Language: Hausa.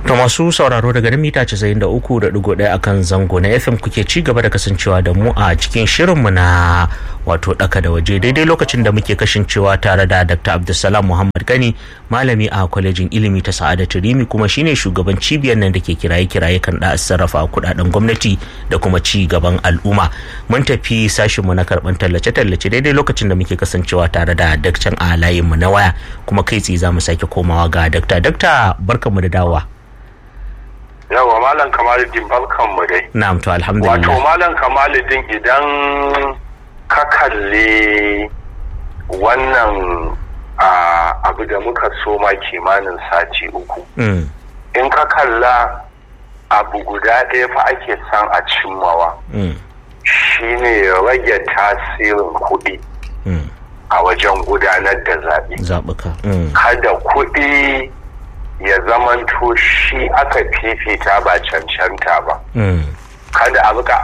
To masu sauraro daga nan mita 93.1 akan zango na FM kuke ci gaba da kasancewa da mu a cikin shirinmu na wato daka da waje daidai lokacin da muke kasancewa tare da Dr. Abdulsalam Muhammad Gani malami a kwalejin ilimi ta Sa'adatu Rimi kuma shine shugaban cibiyar nan da ke kiraye-kiraye kan da sarrafa kudaden gwamnati da kuma ci gaban al'umma. Mun tafi sashinmu na karban tallace-tallace daidai lokacin da muke kasancewa tare da daktan a layinmu na waya kuma kai tsaye za mu sake komawa ga dakta. Dakta barkanmu da dawowa. yawa malam kamaluddin barkan mu dai na'am to alhamdulillah wato malam kamaluddin idan ka kalli wannan abu da muka soma kimanin sati uku in ka kalla abu guda ɗaya fa ake son a cimmawa shine rage tasirin kuɗi a wajen gudanar da zaɓe zaɓuka kada kuɗi ya zamanto shi aka fifita ba cancanta ba kada a buka